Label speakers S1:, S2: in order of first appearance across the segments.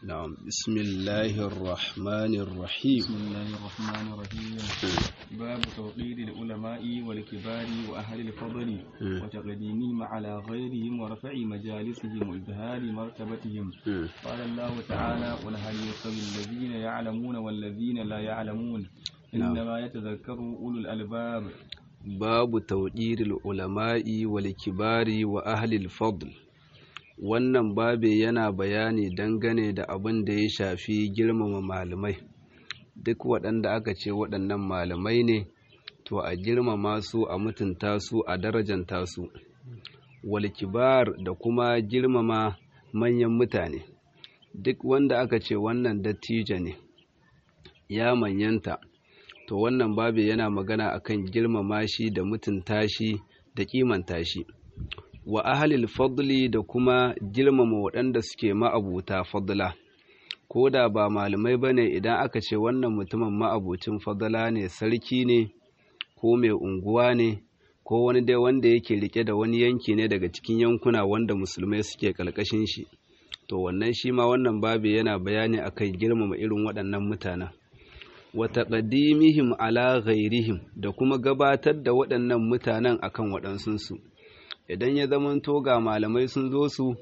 S1: نعم بسم الله الرحمن الرحيم
S2: بسم الله الرحمن الرحيم باب توقير العلماء والكبار وأهل الفضل وتقديمهم على غيرهم ورفع مجالسهم وإظهار مرتبتهم قال الله تعالى قل هل يستوي الذين يعلمون والذين لا يعلمون إنما يتذكر أولو الألباب
S1: babu tauɗiril ulama'i wal kibari wa ahlil fadl wannan babe yana bayani dangane da abin da ya shafi girmama malamai duk waɗanda aka ce waɗannan malamai ne to a girmama su a mutunta su a darajanta su wal kibar da kuma girmama manyan mutane duk wanda aka ce wannan dattijo ne ya manyanta to wannan babu yana magana akan girmama shi da mutunta shi da kimanta shi wa ahalil fadli da kuma girmama waɗanda suke ma'abuta fadla ko da ba malamai ba ne idan aka ce wannan mutumin ma'abucin fadla ne sarki ne ko mai unguwa ne ko wani dai wanda yake rike da wani yanki ne daga cikin yankuna wanda musulmai suke ƙarƙashin shi to wannan shi ma wannan babu yana bayani akan girmama irin waɗannan mutanen wa taqdimihim ala ghairihim da kuma gabatar da waɗannan mutanen akan waɗansunsu idan ya zamanto ga malamai sun zo su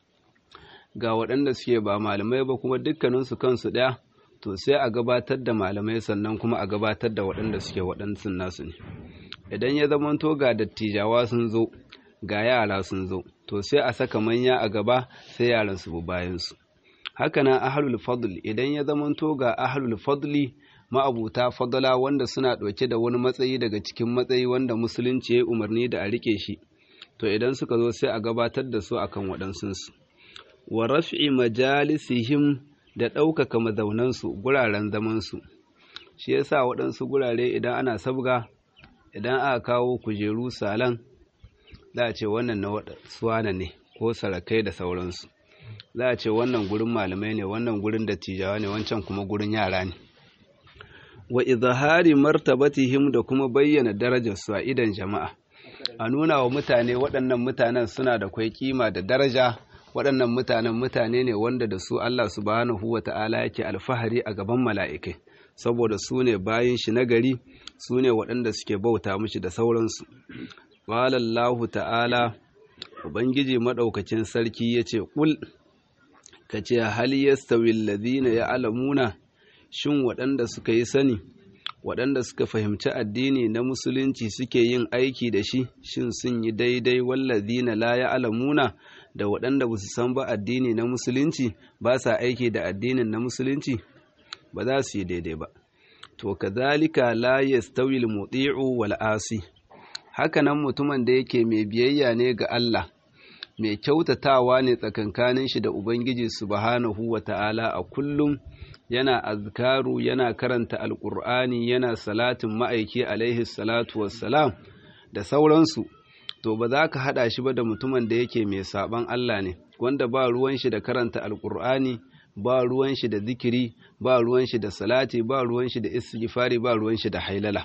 S1: ga waɗanda suke ba malamai ba kuma dukkaninsu kansu ɗaya to sai a gabatar da malamai sannan kuma a gabatar da waɗanda suke waɗansun nasu ne idan ya zamanto ga dattijawa sun zo ga yara sun zo to sai a saka manya a gaba sai yaran su bi bayansu hakanan ahlul fadl idan ya zamanto ga ahlul fadli ma'abuta fadala wanda suna ɗauke da wani matsayi daga cikin matsayi wanda musulunci ya umarni da a rike shi to idan suka zo sai a gabatar da su akan waɗansunsu wa raf'i majalisihim da ɗaukaka mazaunansu guraren zamansu shi yasa waɗansu gurare idan ana sabga idan aka kawo kujeru salan za a ce wannan na suwana ne ko sarakai da sauransu za a ce wannan gurin malamai ne wannan gurin dattijawa ne wancan kuma gurin yara ne wa izhari martabatihim da kuma bayyana darajarsu a idan jama'a a nuna wa mutane waɗannan mutanen suna da kwai kima da daraja waɗannan mutanen mutane ne wanda da su Allah subhanahu wa ta'ala yake alfahari a gaban mala'ikai saboda su ne bayin shi nagari su ne waɗanda suke bauta mishi da sauransu Walallahu ta'ala ubangiji maɗaukacin sarki ya ce ƙul ka ce hal yastawi alladhina ya'lamuna shin waɗanda suka yi sani waɗanda suka fahimci addini na musulunci suke yin aiki da shi shin sun yi daidai wallazina la ya'lamuna da waɗanda ba su san ba addini na musulunci ba sa aiki da addinin na musulunci ba za su yi daidai ba to kazalika la yastawi al-muti'u wal asi hakanan mutumin da yake mai biyayya ne ga Allah mai kyautatawa ne tsakankanin shi da Ubangiji subhanahu wa ta'ala a kullum yana azkaru yana karanta alƙur'ani yana salatin ma'aiki alaihi salatu wassalam da sauransu to ba za ka haɗa shi ba da mutumin da yake mai saɓan Allah ne wanda ba ruwan shi da karanta alƙur'ani ba ruwan shi da zikiri ba ruwan shi da salati ba ruwan shi da istighfari ba ruwan shi da hailala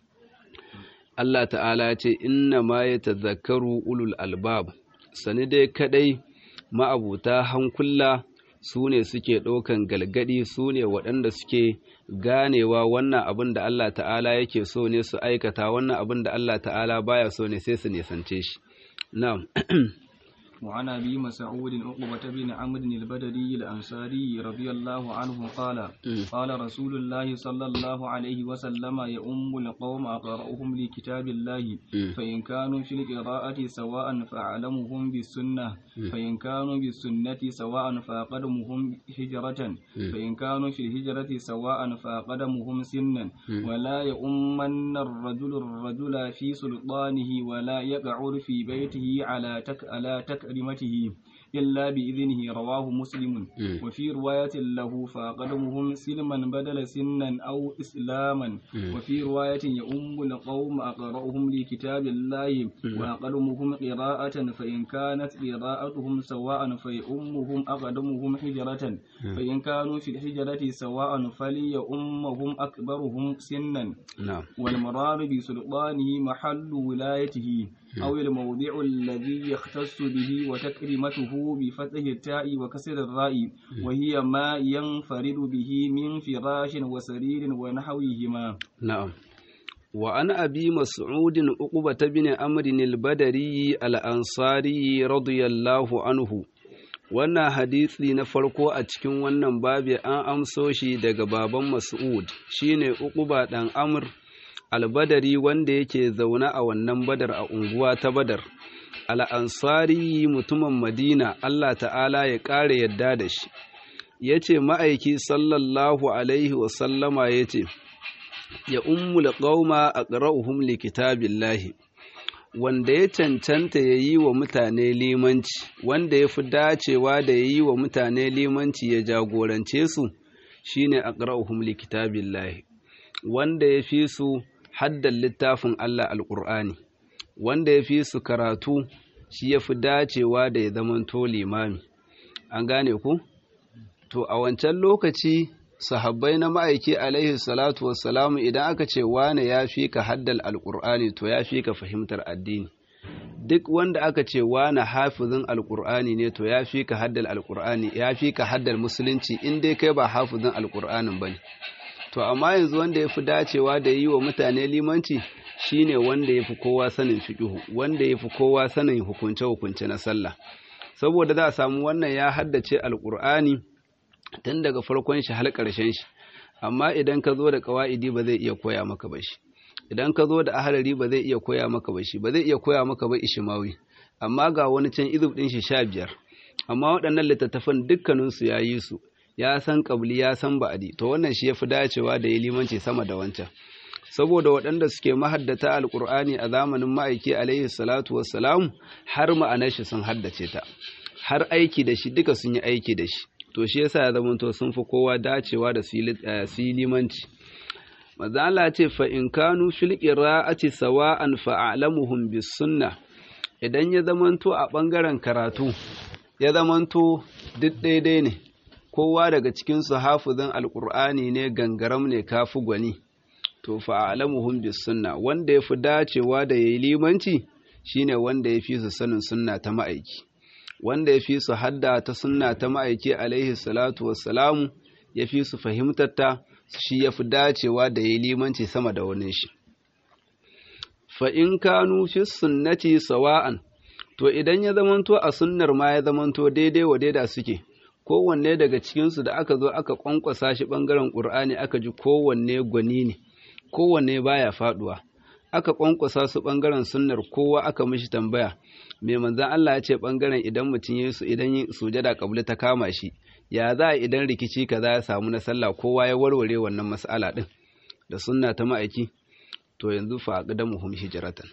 S1: Allah ta'ala ce inna ma ya tazakaru ulul albab sani dai kadai ma'abuta hankula su ne suke ɗaukan galgadi su ne waɗanda suke ganewa wannan abin da Allah ta'ala yake so ne su aikata wannan abin da Allah ta'ala baya so ne sai su nisance shi na'am
S2: وعن ابي مسعود عقبة بن عمرو البدري الانصاري رضي الله عنه قال قال رسول الله صلى الله عليه وسلم يؤم القوم اقرأهم لكتاب الله فان كانوا في القراءة سواء فاعلمهم بالسنة فان كانوا بالسنة سواء فاقدمهم هجرة فان كانوا في الهجرة سواء فاقدمهم سنا ولا يؤمن الرجل الرجل في سلطانه ولا يقعد في بيته على تك على تك كلمته إلا بإذنه رواه مسلم وفي رواية له فقدمهم سلما بدل سنا أو إسلاما وفي رواية يؤم القوم أقرأهم لكتاب الله وأقدمهم قراءة فإن كانت قراءتهم سواء فيؤمهم أقدمهم حجرة فإن كانوا في الحجرة سواء فليؤمهم أكبرهم سنا والمرار بسلطانه محل ولايته أو الموضع الذي يختص به وتكريمته بفتح التاء وكسر الراء وهي ما ينفرد به من فراش وسرير ونحوهما
S1: نعم وعن أبي مسعود عقبة بن أمر البدري الأنصاري رضي الله عنه wannan hadisi na farko a cikin wannan babi an amso shi daga baban Mas'ud shine Uquba dan Amr albadari wanda yake zaune a wannan badar a unguwa ta badar al'ansari mutumin madina Allah ta'ala ya ƙara yadda da shi ya ce ma'aiki sallallahu alaihi wasallama ya ce ya ummul ƙauma a ƙara'uhum likitabillahi wanda ya cancanta ya yi wa mutane limanci wanda ya fi dacewa da ya yi wa mutane limanci ya jagorance su shine a ƙara'uhum likitabillahi wanda ya fi su haddan littafin Allah alƙur'ani wanda ya fi su karatu shi ya fi dacewa da ya zamanto limami an gane ku to a wancan lokaci sahabbai na ma'aiki alaihi salatu wassalamu idan aka ce wane ya fi ka haddal alƙur'ani to ya fi ka fahimtar addini duk wanda aka ce wane hafizin alƙur'ani ne to ya fi ka haddal alƙur'ani ya fi ka haddal musulunci in dai kai ba hafizin alƙur'anin ba ne to amma yanzu wanda ya fi dacewa da yi wa mutane limanci shine wanda ya fi kowa sanin fiƙihu wanda ya fi kowa sanin hukunce-hukunce na sallah saboda za a samu wannan ya haddace alƙur'ani tun daga farkon shi har ƙarshen shi amma idan ka zo da ƙawa'idi ba zai iya koya maka ba shi idan ka zo da ahalari ba zai iya koya maka ba shi ba zai iya koya maka ba ishimawi amma ga wani can izub ɗin shi sha biyar amma waɗannan littattafan dukkaninsu ya yi su ya san ƙabli ya san ba'adi to wannan shi ya fi dacewa da ya limanci sama da wancan saboda waɗanda suke mahaddata alƙur'ani a zamanin ma'aiki alaihi salatu wassalamu har ma'anar shi sun haddace ta har aiki da shi duka sun yi aiki da shi to shi yasa ya zamanto sun fi kowa dacewa da su yi limanci maza Allah ce fa in kanu fil qira'ati sawa'an fa a'lamuhum bis sunnah idan ya zamanto a ɓangaren karatu ya zamanto duk daidai ne kowa daga cikin su hafizin alqur'ani ne gangaram ne kafi gwani to fa a'lamuhum bis sunna wanda yafi dacewa da yayi limanci shine wanda yafi su sanin sunna ta ma'aiki wanda yafi su hadda ta sunna ta ma'aiki alaihi salatu wassalamu yafi su fahimtar ta shi yafi dacewa da yayi limanci sama da wani shi fa in kanu fi sunnati sawa'an to idan ya zamanto a sunnar ma ya zamanto daidai wa daida suke kowanne daga cikinsu da aka zo aka kwankwasa shi ɓangaren ƙur'ani aka ji kowanne gwani ne kowanne baya faɗuwa aka kwankwasa su ɓangaren sunnar kowa aka mishi tambaya mai manzan Allah ya ce ɓangaren idan mutum ya su idan sujada kabli ta kama shi ya za a idan rikici kaza ya samu na sallah kowa ya warware wannan mas'ala ɗin da sunna ta ma'aiki to yanzu fa aqdamuhum hijratan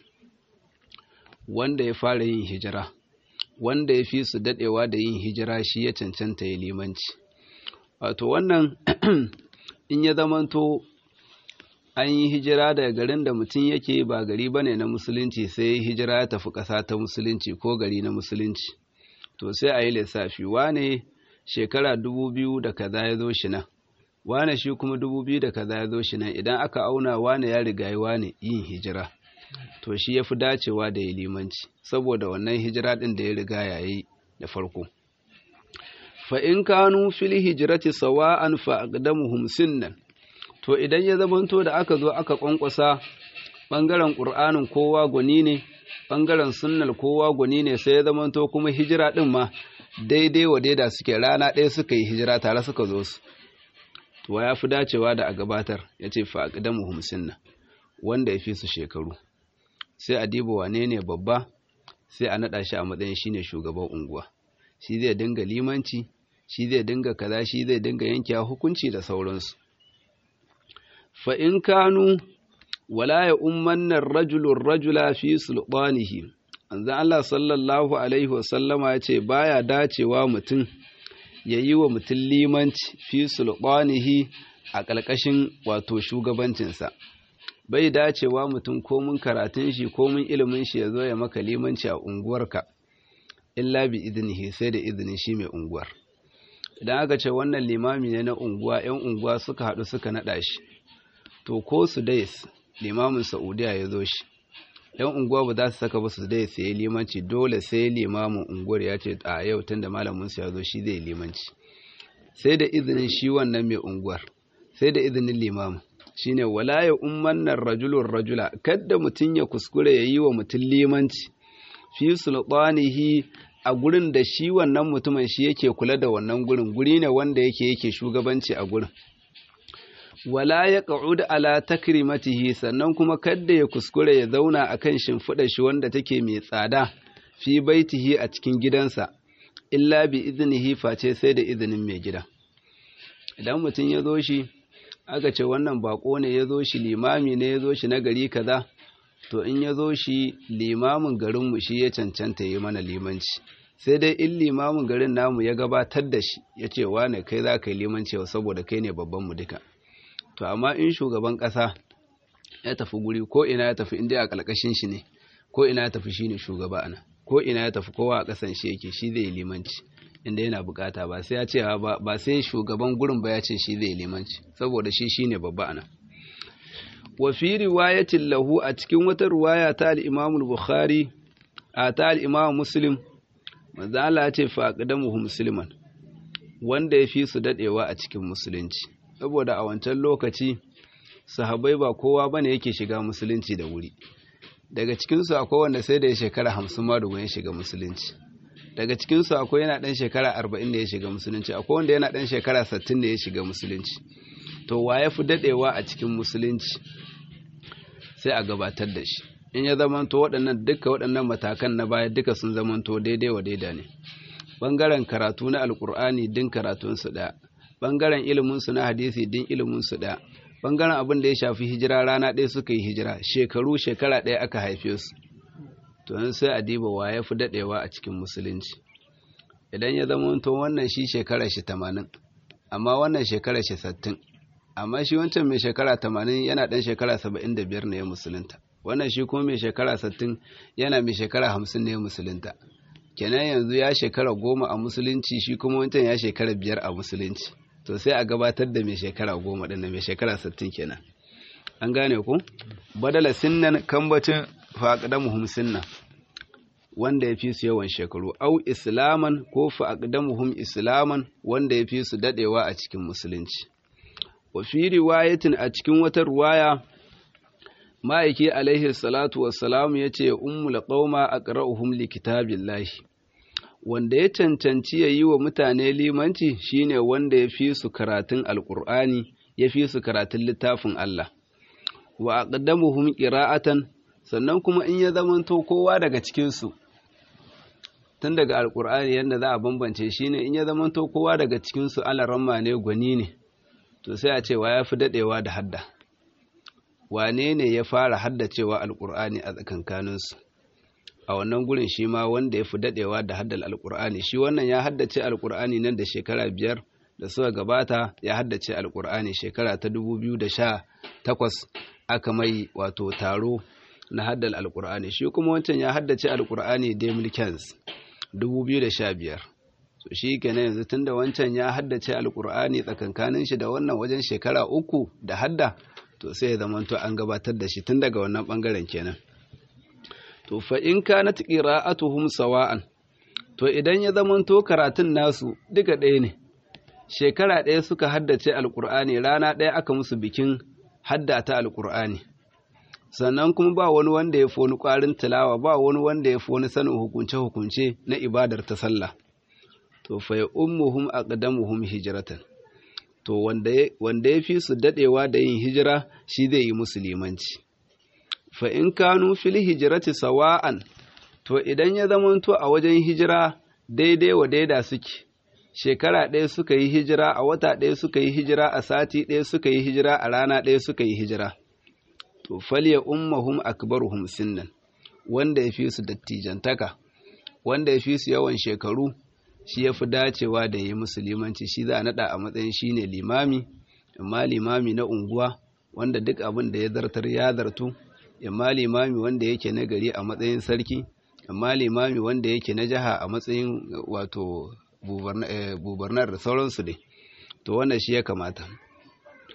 S1: wanda ya fara yin hijira wanda ya fi su dadewa da yin hijira shi ya cancanta ya limanci wato wannan in ya zamanto an yi hijira daga garin da mutum yake ba gari bane na musulunci sai hijira ya tafi ƙasa ta musulunci ko gari na musulunci to sai a yi lissafi wane shekara dubu biyu da kaza ya zo shi nan wane shi kuma dubu biyu da kaza ya zo shi nan idan aka auna wane ya riga wane yin hijira to shi ya fi dacewa da ya limanci saboda wannan hijira ɗin da ya riga ya yi da farko fa in kanu fil hijrati sawa'an fa aqdamuhum sinnan to idan ya zamanto da aka zo aka kwankwasa bangaren qur'anin kowa gwani ne bangaren sunnal kowa gwani ne sai ya zamanto kuma hijira ɗin ma daidai wa daida suke rana ɗaya suka yi hijira tare suka zo su to ya fi dacewa da a gabatar ya ce fa aqdamuhum sinnan wanda ya fi su shekaru sai a diba wane ne babba sai a naɗa shi a matsayin shine shugaban unguwa shi zai dinga limanci shi zai dinga kaza shi zai dinga yanke hukunci da sauransu fa in kanu wala ya ummanna rajulun rajula fi sultanihi anzan Allah sallallahu alaihi wasallama ya ce baya dacewa mutum ya yi wa mutum limanci fi sultanihi a ƙarƙashin wato shugabancinsa bai dacewa mutum komin karatun shi komin ilimin shi ya zo ya maka limanci a unguwarka illa bi iznihi sai da izinin shi mai unguwar idan aka ce wannan limami ne na unguwa yan unguwa suka haɗu suka naɗa shi to ko su dais limamin saudiya ya zo shi yan unguwa ba za su saka ba su dai sai limanci dole sai limamin unguwar ya ce a yau tunda malamin su ya zo shi zai limanci sai da izinin shi wannan mai unguwar sai da izinin limamin shine wala ya ummannar rajulun rajula kadda mutum ya kuskure ya yi wa mutum limanci fi sultanihi a gurin da shi wannan mutumin shi yake kula da wannan gurin guri ne wanda yake yake shugabanci a gurin wala ya ƙa'ud ala takrimatihi sannan kuma kadda ya kuskure ya zauna akan shimfiɗa shi wanda take mai tsada fi baitihi a cikin gidansa illa bi iznihi face sai da izinin mai gida idan mutum ya zo shi aka ce wannan bako ne ya zo shi limami ne ya zo shi na gari kaza to in ya zo shi limamin garinmu shi ya cancanta yi mana limanci sai dai in limamin garin namu ya gabatar da shi ya ce wane kai za ka yi limanci saboda kai ne babban mu duka to amma in shugaban ƙasa ya tafi guri ko ina ya tafi inda a ƙalƙashin shi ne ko ina ya tafi shi ne shugaba ana ko ina ya tafi kowa a ƙasan shi yake shi zai yi limanci inda yana bukata ba sai ya ce ba sai shugaban gurin ba ya ce shi zai limanci saboda shi shine babba ana wa fi riwayatin lahu a cikin wata riwaya ta al-Imam al-Bukhari a ta al-Imam Muslim manzo Allah ya ce fa aqdamuhu musliman wanda ya fi su dadewa a cikin musulunci saboda a wancan lokaci sahabbai ba kowa bane yake shiga musulunci da wuri daga cikin su akwai wanda sai da ya shekara 50 ma da ya shiga musulunci daga cikinsu akwai yana ɗan shekara arba'in da ya shiga musulunci akwai wanda yana ɗan shekara sattin da ya shiga musulunci to wa ya fi daɗewa a cikin musulunci sai a gabatar da shi in ya zamanto waɗannan duka waɗannan matakan na baya duka sun zamanto daidai wa daida ne ɓangaren karatu na alƙur'ani din karatunsu ɗaya ɓangaren iliminsu na hadisi din iliminsu ɗaya ɓangaren abin da ya shafi hijira rana ɗaya suka yi hijira shekaru shekara ɗaya aka haife su to sai a diba wa ya fi daɗewa a cikin musulunci idan ya zama to wannan shi shekara shi tamanin amma wannan shekara shi sattin amma shi wancan mai shekara tamanin yana ɗan shekara saba'in da biyar ne ya musulunta wannan shi kuma mai shekara sattin yana mai shekara hamsin ne ya musulunta kenan yanzu ya shekara goma a musulunci shi kuma wancan ya shekara biyar a musulunci to sai a gabatar da mai shekara goma ɗin mai shekara sattin kenan an gane ku badala sinnan kambacin faƙadamuhum sinna wanda ya fi su yawan shekaru au islaman ko faƙadamuhum islaman wanda ya fi su daɗewa a cikin musulunci wa fi riwayatin a cikin wata ruwaya ma'aiki alaihi salatu wassalam ya ce ummul qauma aqra'uhum li kitabillahi wanda ya cancanci ya yi wa mutane limanci shine wanda ya fi su karatun alƙur'ani ya fi su karatun littafin Allah wa aqdamuhum qira'atan sannan kuma in ya zamanto kowa daga cikin su tun daga alqur'ani yanda za a bambance shine in ya zamanto kowa daga cikin su alaramma ne gwani ne to sai a ce wa yafi dadewa da hadda wane ne ya fara haddacewa alqur'ani a tsakankanin su a wannan gurin shi ma wanda ya fi dadewa da haddal alqur'ani shi wannan ya haddace alqur'ani nan da shekara biyar da suka gabata ya haddace alqur'ani shekara ta 2018 aka mai wato taro na haddal alkur'ani shi kuma wancan ya haddace alkur'ani demil kens 2015 so shi kenan yanzu tunda wancan ya haddace alkur'ani tsakankanin shi da wannan wajen shekara uku da hadda to sai ya zamanto an gabatar da shi tun daga wannan bangaren kenan to fa in kanat qira'atuhum sawa'an to idan ya zamanto karatun nasu duka ɗaya ne shekara ɗaya suka haddace alkur'ani rana ɗaya aka musu bikin haddata alkur'ani sannan kuma ba wani wanda ya fi wani ƙwarin tilawa ba wani wanda ya fi wani sanin hukunce-hukunce na ibadar ta sallah to fa ya ummuhum aqdamuhum hijratan to wanda ya fi su dadewa da yin hijira shi zai yi musulmanci fa in kanu fil hijrati sawa'an to idan ya zamanto a wajen hijira daidai wa daida suke shekara ɗaya suka yi hijira a wata ɗaya suka yi hijira a sati ɗaya suka yi hijira a rana ɗaya suka yi hijira to falya ummahum akbaruhum sinnan wanda ya fi su dattijantaka wanda ya fi su yawan shekaru shi ya fi dacewa da yi musulmanci shi za a naɗa a matsayin shi ne limami amma limami na unguwa wanda duk abin da ya zartar ya zartu amma limami wanda yake na gari a matsayin sarki amma limami wanda yake na jiha a matsayin wato bubarnar da sauransu dai to wannan shi ya kamata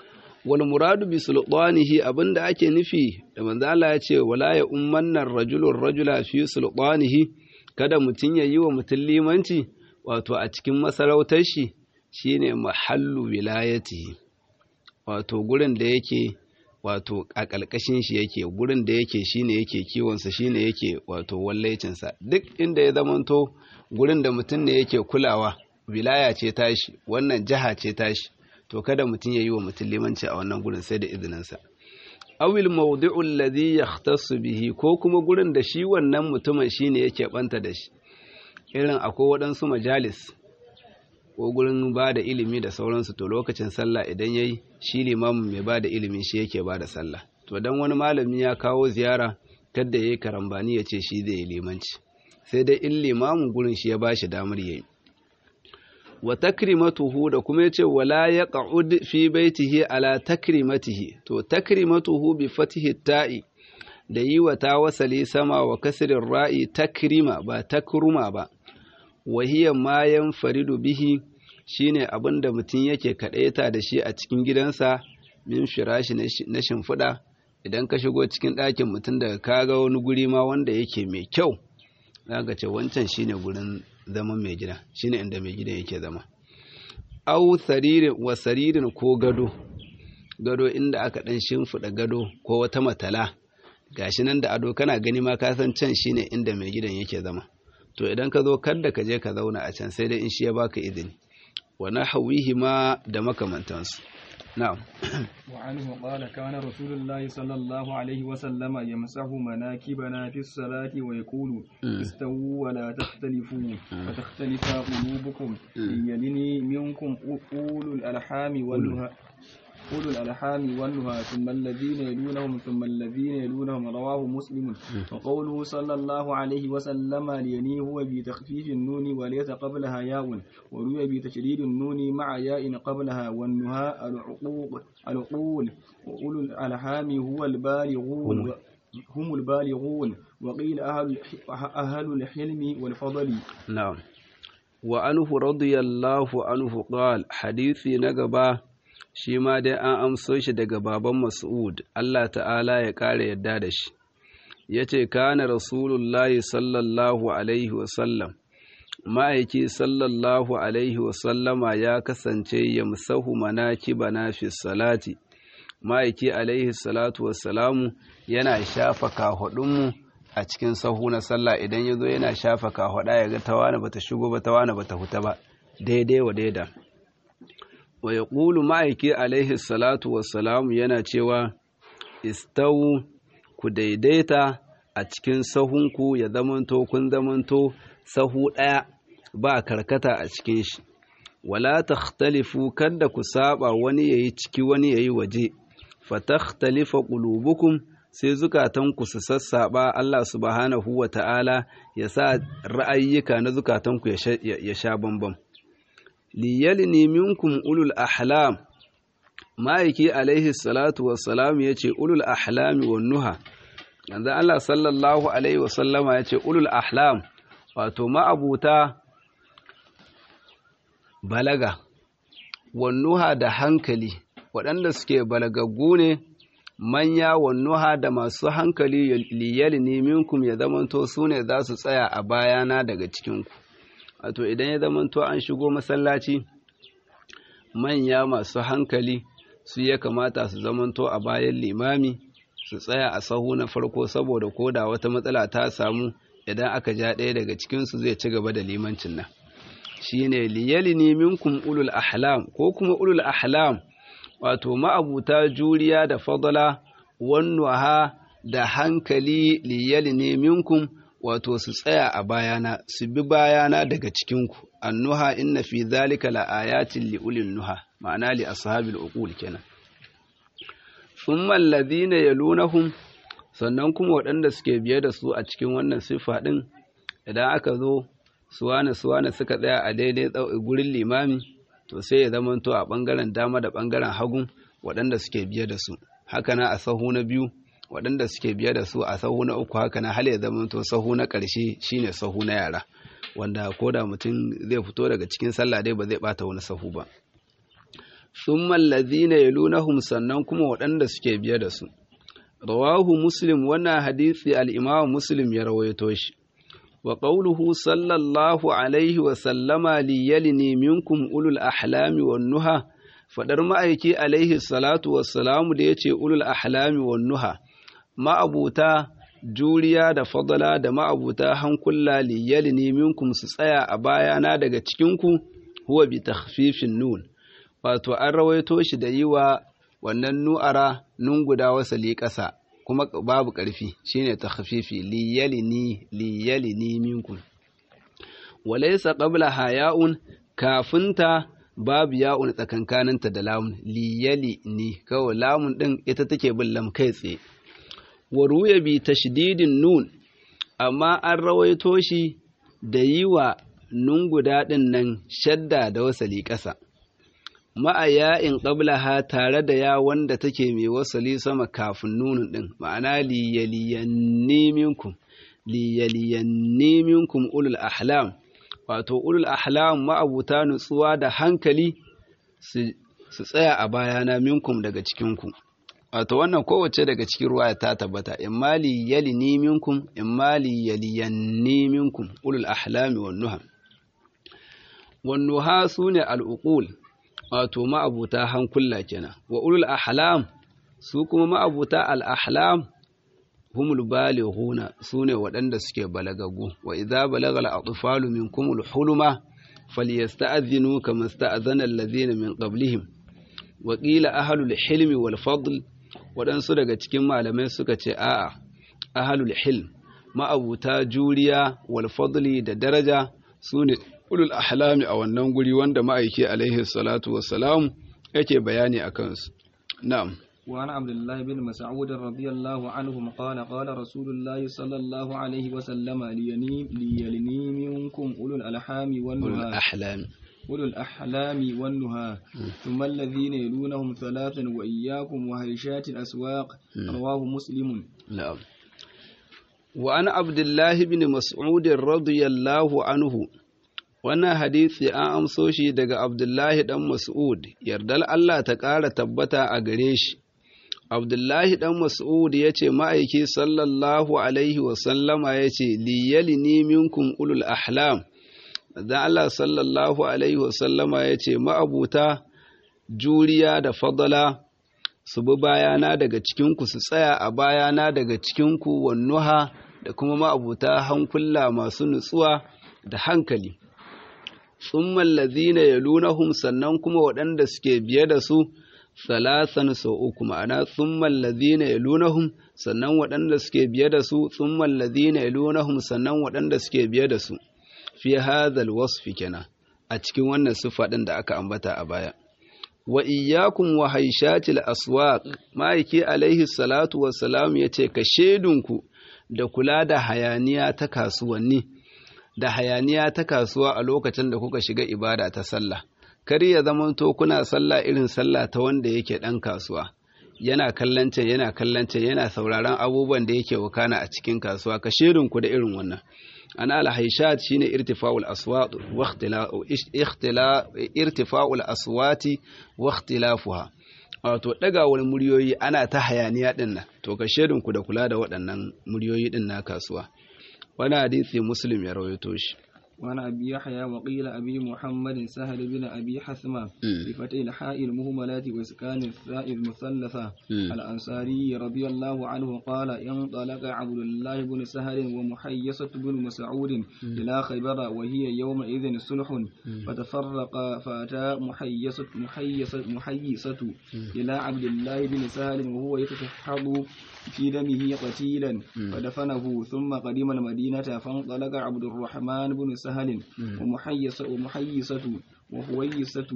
S1: wal muradu bi sultanihi abinda ake nufi da manzo Allah ya ce wala ya ummanna rajulun rajula fi sultanihi kada mutun ya yi wa mutun limanci wato a cikin masarautar shi shine mahallu wilayatihi wato gurin da yake wato a ƙalƙashin shi yake gurin da yake shine yake kiwonsa shine yake wato wallaicinsa duk inda ya zamanto gurin da mutum ne yake kulawa wilaya ce tashi wannan jiha ce tashi to kada mutum ya yi wa mutum limanci a wannan gurin sai da izininsa awil mawdi'u alladhi yahtassu bihi ko kuma gurin da shi wannan mutumin shine yake banta da shi irin akwai waɗansu majalis ko gurin ba da ilimi da sauransu to lokacin sallah idan yayi shi limamin mai ba da ilimi shi yake ba da sallah to dan wani malami ya kawo ziyara kadda yayi karambani ya ce shi zai yi limanci sai dai in limamin gurin shi ya bashi damar yayi wa takrimatuhu da kuma yace wala yaq'ud fi baitihi ala takrimatihi to takrimatuhu bi fatihi ta'i da yi wa ta wasali sama wa kasrin ra'i takrima ba takruma ba wahiya ma yanfaridu bihi shine abinda mutum yake kadaita da shi a cikin gidansa min firashi na shimfiɗa idan ka shigo cikin ɗakin mutum daga kaga wani guri ma wanda yake mai kyau zaka ce wancan shine gurin zaman mai gida shine inda mai gida yake zama au saririn wa saririn ko gado gado inda aka dan shimfiɗa gado ko wata matala gashi nan da ado kana gani ma ka san can shine inda mai gidan yake zama to idan ka zo kada ka je ka zauna a can sai dai in shi ya baka izini wa nahwihi ma da makamantansu na'am
S2: وعنه قال كان رسول الله صلى الله عليه وسلم يمسح مناكبنا في الصلاة ويقول استووا ولا تختلفوا فتختلف قلوبكم يلني منكم أولو الألحام والنهى أولو الألحام والنهى ثم الذين يلونهم ثم الذين يلونهم رواه مسلم وقوله صلى الله عليه وسلم ليني هو بتخفيف النون وليس قبلها ياء وروي بتشديد النون مع ياء قبلها والنهى العقوق العقول وأولو الألحام هو البالغون هم البالغون وقيل أهل أهل الحلم والفضل
S1: نعم وعنه رضي الله عنه قال حديثي نقبه shi ma dai an amso shi daga baban Mas'ud, Allah ta'ala ya ƙara yadda da shi, ya ce, Kana Rasulullahi sallallahu Alaihi wasallam, ma'aiki sallallahu Alaihi wasallama ya kasance ya musahu manaki bana fi salati, ma'aiki Alaihi salatu wassalamu yana shafa kahaɗunmu a cikin sahu na sallah idan ya zo yana shafa kahaɗa ya ga tawana bata shigo ba tawana bata huta ba, daidai wa daida. wa ya ƙulu ma'aiki alaihi salatu wassalamu yana cewa istawu ku daidaita a cikin sahunku ya zamanto kun zamanto sahu ɗaya ba karkata a cikin shi wala takhtalifu kada ku saba wani yayi ciki wani yayi waje fatakhtalifa qulubukum sai zukatanku su sassaba Allah subhanahu wa ta'ala ya sa ra'ayyuka na zukatanku ya sha bambam liyalini minkum ulul ahlam ma'aiki alaihi salatu wassalam ya ce ulul ahlami wa nuha yanzu Allah sallallahu alaihi wasallama ya ce ulul ahlam wato ma'abuta balaga wa nuha da hankali waɗanda suke balagaggu ne manya wa nuha da masu hankali liyalini minkum ya zamanto su ne za su tsaya a bayana daga cikinku wato idan ya zamanto an shigo masallaci manya masu hankali su ya kamata su zamanto a bayan limami su tsaya a sahu na farko saboda koda wata matsala ta samu idan aka ja ɗaya daga cikinsu zai ci gaba da limancin nan shine liyalini minkum ulul ahlam ko kuma ulul ahlam wato ma'abuta juriya da fadala wannuha da hankali liyalini minkum wato su tsaya a bayana su bi bayana daga cikinku annuha inna fi zalika la ayatin li ulil nuha ma'ana li ashabil uqul kenan thumma alladhina yalunahum sannan kuma waɗanda suke biye da su a cikin wannan sifa din idan aka zo suwana suwana suka tsaya a daidai gurin limami to sai ya zamanto a bangaren dama da bangaren hagu waɗanda suke biye da su haka na a sahu na biyu waɗanda suke biye da su a sahu na uku haka na hal ya zamanto sahu na ƙarshe shine sahu na yara wanda ko da mutum zai fito daga cikin sallah dai ba zai bata wani sahu ba thumma alladhina yalunahum sannan kuma waɗanda suke biye da su rawahu muslim wannan hadisi al-imam muslim ya rawaito shi wa qawluhu sallallahu alaihi wa sallama li yalini minkum ulul ahlami wan nuha fadar ma'aiki alaihi salatu wassalamu da yace ulul ahlami wan nuha ma'abuta juriya da fadala da ma'abuta hankula li yalini minkum su tsaya a bayana daga cikinku huwa bi takhfifin nun wato an rawaito shi da yi wa wannan nu'ara nun guda wasali ƙasa kuma babu ƙarfi shine takhfifi li yalini li yalini minkum walaysa qabla haya'un kafinta babu ya'un tsakankaninta da lamun li yalini kawai lamun din ita take bin lam kai tsaye wa ruya bi tashdidin nun amma an rawaito shi da yi wa nun guda ɗin nan shadda da wasali ƙasa ma'a ya'in ƙablaha tare da ya wanda take mai wasali sama kafin nunin ɗin ma'ana liyaliyanni minkum liyaliyanni minkum ulul ahlam wato ulul ahlam ma'abuta nutsuwa da hankali su tsaya a bayana minkum daga cikinku wato wannan kowace daga cikin ruwa ta tabbata imma liyalini minkum imma liyaliyanni minkum ulul ahlami wan nuha wan nuha sune al-uqul wato ma'abuta hankula kenan wa ulul ahlam su kuma ma'abuta al-ahlam humul balighuna sune waɗanda suke balagagu wa idza balagha al-atfalu minkum al-huluma falyasta'dhinu kama sta'dhana alladhina min qablihim wa qila ahlul hilmi wal fadl waɗansu daga cikin malamai suka ce a'a ahlul hilm ma'abuta juriya wal fadli da daraja sune ulul ahlami a wannan guri wanda ma'aiki alaihi salatu wassalam yake bayani a kansu na'am
S2: وعن عبد الله بن مسعود رضي الله عنه قال قال رسول الله صلى الله عليه وسلم ليني ليلني منكم أولو الألحام
S1: ulul
S2: والنهى
S1: ahlam
S2: أولو الأحلام والنهى ثم الذين يلونهم ثلاثا وإياكم وهيشات الأسواق رواه مسلم
S1: na'am wa an abdullahi bin mas'ud radiyallahu anhu wannan hadisi an amso shi daga abdullahi dan mas'ud yardal Allah ta ƙara tabbata a gare shi abdullahi dan mas'ud ya ce ma'aiki sallallahu alaihi wasallama ya ce liyalini minkum ulul ahlam dan Allah sallallahu alaihi wasallama ya ce ma'abuta juriya da fadala su bi bayana daga cikinku su tsaya a bayana daga cikinku wannuha da kuma ma'abuta hankula masu nutsuwa da hankali tsumman lazina ya lunahum sannan kuma waɗanda suke biye da su salasan sau uku ma'ana tsumman lazina ya lunahum sannan waɗanda suke biye da su tsumman lazina ya lunahum sannan waɗanda suke biye da su fi hadhal wasfi kenan a cikin wannan siffa ɗin da aka ambata a baya wa iyyakum wa haishatil aswaq ma'aiki alaihi salatu wassalam yace ka shedunku da kula da hayaniya ta kasuwanni da hayaniya ta kasuwa a lokacin da kuka shiga ibada ta sallah kar ya zamanto kuna sallah irin sallah ta wanda yake dan kasuwa yana kallon can yana kallon can yana sauraron abubuwan da yake wakana a cikin kasuwa ka shedunku da irin wannan ana alhaishat shine irtifa'ul aswat wa ikhtila irtifa'ul aswati wa ikhtilafuha wato dagawar muryoyi ana ta hayaniya din nan to ka shedin ku da kula da waɗannan muryoyi din na kasuwa wani hadisi muslim ya rawaito shi
S2: وعن أبي يحيى وقيل أبي محمد سهل بن أبي حثمة بفتح الحاء المهملة وإسكان الثاء المثلثة الأنصاري رضي الله عنه قال انطلق عبد الله بن سهل ومحيصة بن مسعود إلى خيبر وهي يومئذ صلح فتفرق فأتى محيصة محيصة, محيصة إلى عبد الله بن سهل وهو يتشحض في دمه قتيلا فدفنه ثم قدم المدينة فانطلق عبد الرحمن بن سهل ومحيصة ومحيصة وهويصة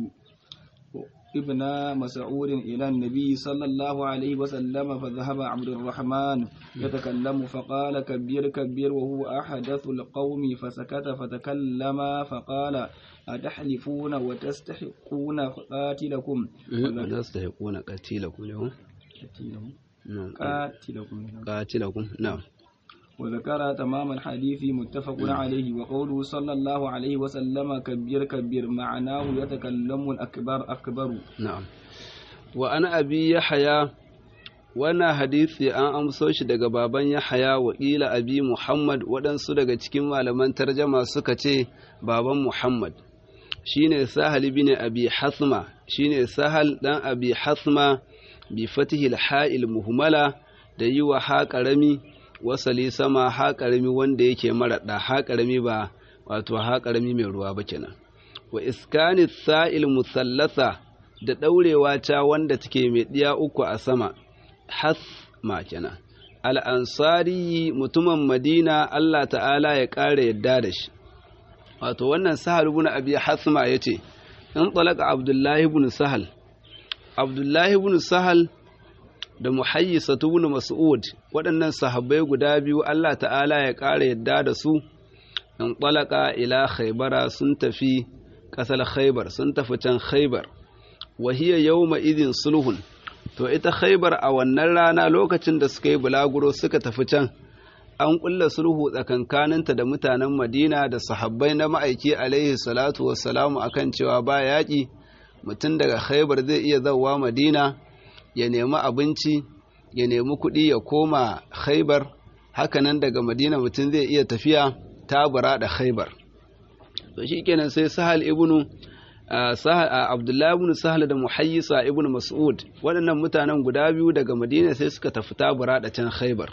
S2: ابن مسعود إلى النبي صلى الله عليه وسلم فذهب عبد الرحمن يتكلم فقال كبير كبير وهو أحدث القوم فسكت فتكلم فقال أتحلفون وتستحقون قاتلكم
S1: تستحقون قتيلكم اليوم
S2: قاتلكم
S1: قاتلكم نعم
S2: وذكر تمام الحديث متفق عليه وقوله صلى الله عليه وسلم كبير كبير معناه يتكلم الأكبر أكبر
S1: نعم وأنا أبي يحيى wannan hadisi an amso shi daga baban Yahaya wa ƙila abi Muhammad waɗansu daga cikin malaman tarjama suka ce baban Muhammad shine Sahal bin Abi Hasma shine Sahal dan Abi Hasma bi fatihil ha'il muhmala da yi wa ha ƙarami wasali sama ha ƙarami wanda yake maraɗa ha ƙarami ba wato ha ƙarami mai ruwa ba kenan wa iskani sa'il musallasa da ɗaurewa ta wanda take mai ɗiya uku a sama hasma kenan al'ansari mutumin madina Allah ta'ala ya ƙara yadda da shi wato wannan sahal ibn abi hasma ya ce in talaka abdullahi ibn sahal abdullahi ibn sahal da muhayyisa ibn mas'ud waɗannan sahabbai guda biyu Allah ta'ala ya ƙara yadda da su in talaka ila khaybara sun tafi ƙasar khaybar sun tafi can khaybar wa hiya yawma idin sulhun to ita khaibar a wannan rana lokacin da suka yi bulaguro suka tafi can an kulla sulhu tsakankaninta da mutanen madina da sahabbai na ma'aiki alaihi salatu wassalamu akan cewa ba yaƙi mutum daga khaibar zai iya zauwa madina ya nemi abinci ya nemi kuɗi ya koma khaibar hakanan daga madina mutum zai iya tafiya tabura da khaibar to shi kenan sai sahal ibnu Abdullahi ibn Sahal da Muhayyisa ibn Mas'ud waɗannan mutanen guda biyu daga Madina sai suka tafi tabura da can Khaibar.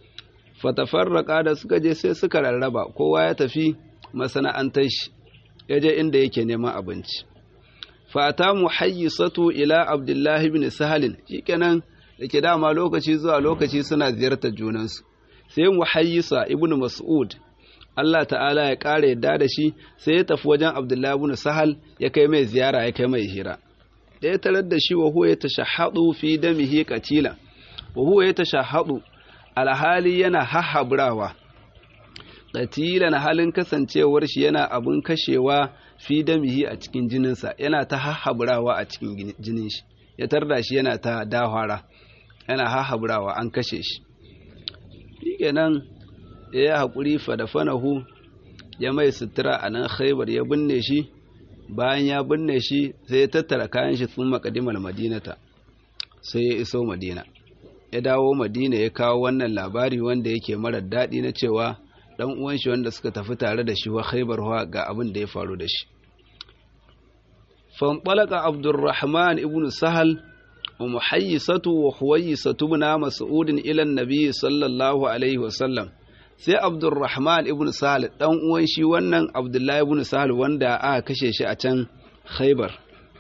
S1: Fatafarraka da suka je sai suka rarraba kowa ya tafi masana'antar shi ya je inda yake neman abinci. Fata Muhayyisatu ila Abdullahi ibn Sahal shikenan da ke dama lokaci zuwa lokaci suna ziyartar junansu. Sai Muhayyisa ibn Mas'ud Allah ta'ala ya ƙara yadda da shi sai ya tafi wajen Abdullahi ibn Sahal ya kai mai ziyara ya kai mai hira. Da ya tarar da shi wa huwa ya tashahhadu fi damihi qatila. Wa huwa ya tashahhadu alhali yana hahabrawa. Qatilan halin kasancewar shi yana abun kashewa fi damihi a cikin jininsa yana ta hahabrawa a cikin jinin shi. Ya tarda shi yana ta dahwara. Yana hahabrawa an kashe shi. Shikenan ya yi haƙuri fadafanahu ya mai sutura a nan khaibar ya binne shi bayan ya binne shi sai ya tattara kayan shi sun makadimar madinata sai ya iso madina ya dawo madina ya kawo wannan labari wanda yake marar daɗi na cewa ɗan uwan shi wanda suka tafi tare da shi wa khaibar ga abin da ya faru da shi fanɓalaka abdurrahman ibn sahal wa muhayyisatu wa huwayyisatu na mas'udin ilan nabi sallallahu alaihi wasallam sai abdulrahman ibn sahal dan uwan shi wannan abdullahi ibn sahal wanda aka kashe shi a can khaibar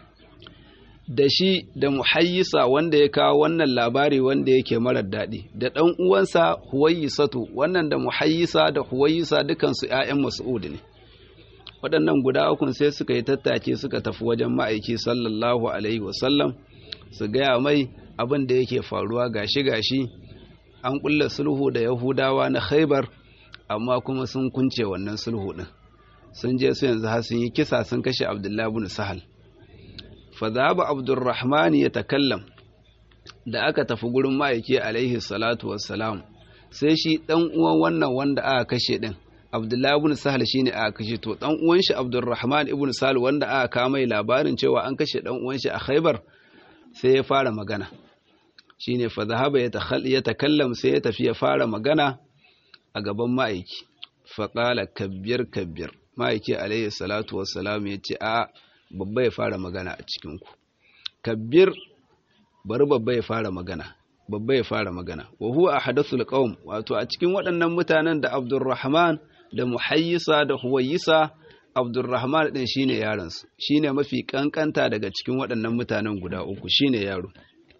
S1: da shi da muhayyisa wanda ya kawo wannan labari wanda yake marar daɗi da ɗan uwansa huwayyisatu wannan da muhayyisa da huwayyisa dukansu ‘ya'yan mas'ud ne waɗannan guda ukun sai suka yi tattake suka tafi wajen ma'aiki sallallahu alaihi wasallam su gaya mai abin da yake faruwa gashi gashi an kulla sulhu da yahudawa na khaibar amma kuma sun kunce wannan sulhu din sun je su yanzu har sun yi kisa sun kashe abdullahi ibn sahal fa zaba abdurrahman ya takallam da aka tafi gurin ma'aiki alaihi salatu wassalam sai shi dan uwan wannan wanda aka kashe din abdullahi ibn sahal shine aka kashe to dan uwan shi abdurrahman ibn sahal wanda aka kawo mai labarin cewa an kashe dan uwan shi a khaibar sai ya fara magana shine fa zahaba ya takallam sai ya tafi ya fara magana a gaban ma'aiki fa qala kabbir kabbir ma'aiki alayhi salatu wassalam ya ce a babba ya fara magana a cikin ku kabbir bari babba ya fara magana babba ya fara magana wa huwa ahadathul qaum wato a cikin waɗannan mutanen da Abdurrahman da Muhayyisa da Huwayisa Abdurrahman din shine yaron su shine mafi kankanta daga cikin waɗannan mutanen guda uku shine yaro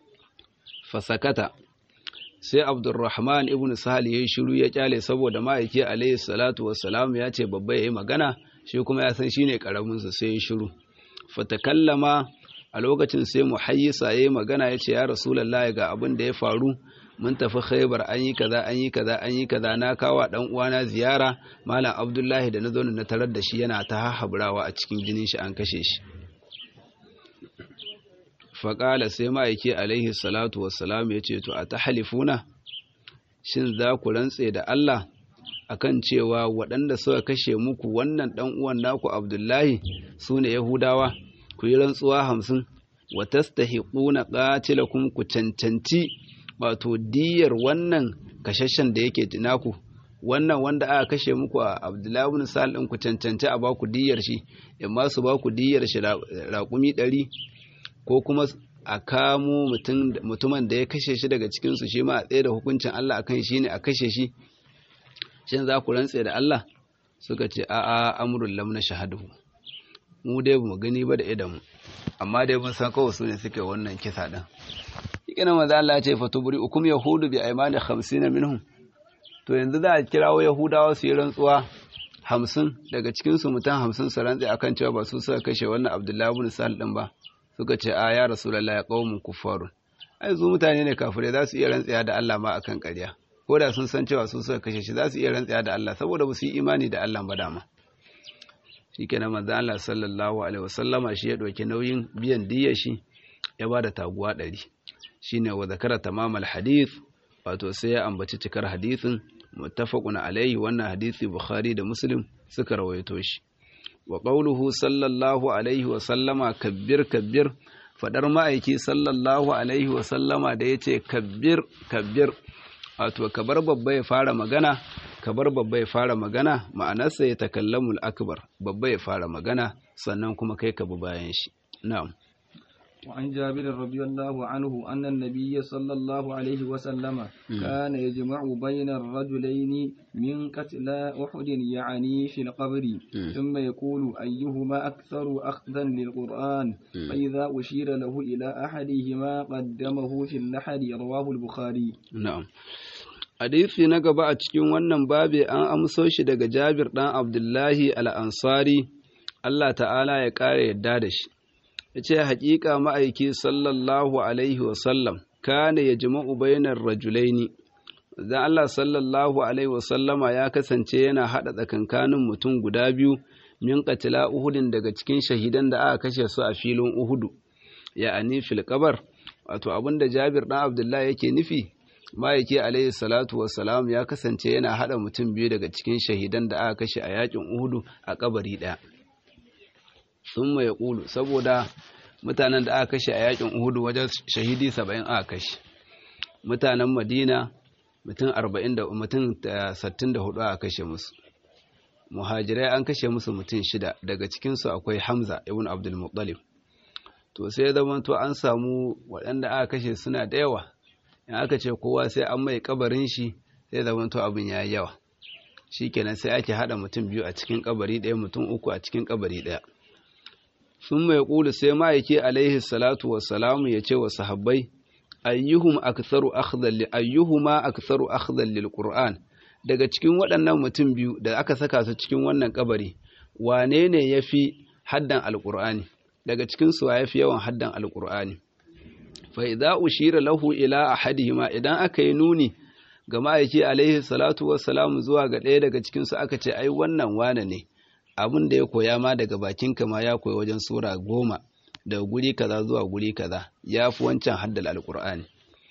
S1: fasakata sai abdurrahman ibn sahal ya yi shiru ya kyale saboda ma'aiki alayhi salatu wassalam ya ce babba ya yi magana shi kuma ya san shine karaminsa sai ya shiru fatakallama a lokacin sai muhayyisa ya yi magana ya ce ya rasulallah ga abin da ya faru mun tafi khaibar an yi kaza an yi kaza an yi kaza na kawa dan uwana ziyara malam abdullahi da na zo na tarar da shi yana ta hahabrawa a cikin jinin shi an kashe shi faƙala sai ma'aiki alaihi salatu wassalam ya ce to a ta halifuna shin za ku rantse da Allah akan cewa waɗanda suka kashe muku wannan ɗan uwan naku Abdullahi su ne Yahudawa ku yi rantsuwa hamsin wa tastahiquna qatilakum ku cancanci wato diyar wannan kashashen da yake naku wannan wanda aka kashe muku a Abdullahi ibn Sa'al din ku cancanci a baku diyar shi amma su baku diyar shi raƙumi ɗari ko kuma a kamo mutumin da ya kashe shi daga cikinsu shi ma a tsaye da hukuncin Allah akan shi ne a kashe shi shin za ku rantse da Allah suka ce a'a amrul lam na shahadu mu dai mu gani ba da idan mu amma dai mun san kawai su ne suke wannan kisa din ikina manzo Allah ya ce fatubri ukum yahudu bi aymani 50 minhum to yanzu za a kirawo yahudawa su yi rantsuwa hamsin daga cikin su mutum hamsin su rantse akan cewa ba su suka kashe wannan Abdullahi ibn Sa'al din ba suka ce a ya rasulullahi qaumun kuffarun ai zu mutane ne kafirai za su iya rantsaya da Allah ma akan ƙarya ko da sun san cewa su suka kashe shi za su iya rantsaya da Allah saboda ba su yi imani da Allah ba dama shikenan manzo Allah sallallahu alaihi wasallama shi ya dauki nauyin biyan diyyar shi ya ba da taguwa ɗari shine wa zakara tamamal hadith wato sai ya ambaci cikar hadithin muttafaqun alaihi wannan hadisi bukhari da muslim suka rawaito shi wa qawluhu sallallahu alaihi wasallama kabbir kabbir fadar ma'aiki sallallahu alaihi wasallama da yace kabbir kabbir wato kabar babba ya fara magana kabar babba ya fara magana ma'anarsa ya takallamul akbar babba ya fara magana sannan kuma kai ka bi bayan shi na'am
S2: وعن جابر رضي الله عنه أن النبي صلى الله عليه وسلم كان يجمع بين الرجلين من قتلى أحد يعني في القبر ثم يقول أيهما أكثر أخذا للقرآن فإذا أشير له إلى أحدهما قدمه في اللحد رواه البخاري
S1: نعم hadisi na gaba a cikin wannan babi an amso shi daga Jabir ɗan Abdullahi al-Ansari Allah ta'ala ya ƙara yadda da shi ya ce haƙiƙa ma'aiki sallallahu alaihi wasallam kana ya jima'u bainar rajulaini zan Allah sallallahu alaihi wasallama ya kasance yana haɗa tsakankanin mutum guda biyu min katila uhudin daga cikin shahidan da aka kashe su a filin uhudu ya'ani fil kabar wato abinda jabir ɗan abdullahi yake nufi ma'aiki alaihi salatu wassalam ya kasance yana haɗa mutum biyu daga cikin shahidan da aka kashe a yakin uhudu a kabari ɗaya sun mai ƙulu saboda mutanen da aka kashe a yakin uhudu wajen shahidi saba'in aka kashe mutanen madina mutum arba'in da mutum sattin da hudu aka kashe musu muhajirai an kashe musu mutum shida daga cikinsu akwai hamza ibn abdul muttalib to sai zama to an samu waɗanda aka kashe suna da yawa in aka ce kowa sai an mai kabarin shi sai zama to abin ya yi yawa shikenan sai ake haɗa mutum biyu a cikin kabari ɗaya mutum uku a cikin kabari ɗaya sun mai ƙulu sai ma'aiki alaihi salatu wassalamu ya ce wa sahabbai ayyuhum aktharu akhdhan li ayyuhuma aktharu akhdhan lil qur'an daga cikin waɗannan mutum biyu da aka saka su cikin wannan kabari wane ne yafi haddan alqur'ani daga cikin su yafi yawan haddan alqur'ani fa idza ushira lahu ila ahadihima idan aka yi nuni ga ma'aiki alaihi salatu wassalamu zuwa ga ɗaya daga cikin su aka ce ai wannan wane ne abin da ya koya ma daga bakinka ma ya koyi wajen sura goma daga guri kaza zuwa guri kaza ya fi wancan haddal alkur'ani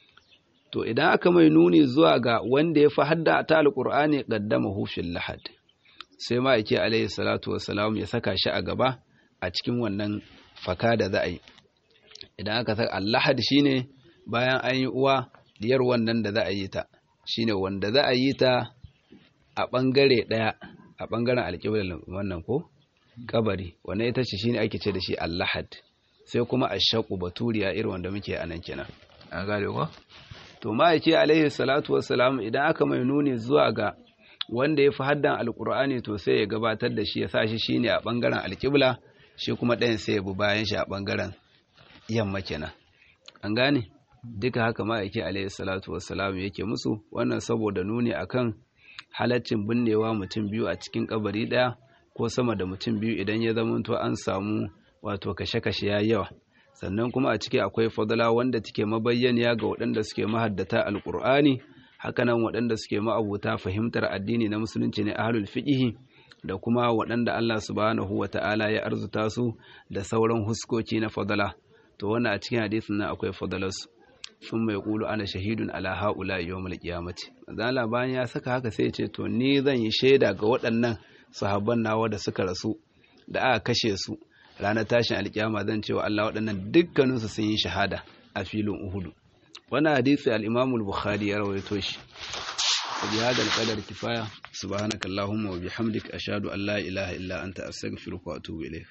S1: to idan aka mai nuni zuwa ga wanda ya fi hadda ta alkur'ani qaddama hufil lahad sai ma yake alaihi salatu wassalam ya saka shi a gaba a cikin wannan faka da za a yi idan aka saka allahad shine bayan an yi uwa diyar wannan da za a yi ta shine wanda za a yi ta a bangare daya a ɓangaren alƙiblar wannan ko kabari wannan ita ce shine ake ce da shi allahad sai kuma ashaku baturiya irin wanda muke a nan kenan an gane ko to ma'aiki alaihi salatu wassalam idan aka mai nuni zuwa ga wanda ya fi haddan alƙur'ani to sai ya gabatar da shi ya sa shi shine a ɓangaren alƙibla shi kuma ɗayan sai ya bi bayan shi a ɓangaren yamma kenan an gane duka haka ma'aiki alaihi salatu wassalam yake musu wannan saboda nuni akan halaccin binnewa mutum biyu a cikin kabari ɗaya ko sama da mutum biyu idan ya zamanto an samu wato kashe-kashe ya yawa sannan kuma a ciki akwai fadala wanda take mabayyaniya ga waɗanda suke mahaddata alƙur'ani hakanan waɗanda suke ma'abuta fahimtar addini na musulunci ne ahlul fiqhi da kuma waɗanda Allah subhanahu wata'ala ya arzuta su da sauran huskoki na fadala to wannan a cikin hadisin nan akwai fadalarsu thumma yaqulu ana shahidun ala haula yawmal qiyamati manzala bayan ya saka haka sai ya ce to ni zan yi shaida ga waɗannan sahabban nawa da suka rasu da aka kashe su ranar tashin alkiyama zan cewa Allah waɗannan dukkaninsu sun yi shahada a filin Uhudu wannan hadisi al-Imam al-Bukhari ya rawaito shi bi hada al-qadar kifaya subhanakallahumma wa bihamdika ashhadu an la ilaha illa anta astaghfiruka wa atubu ilayk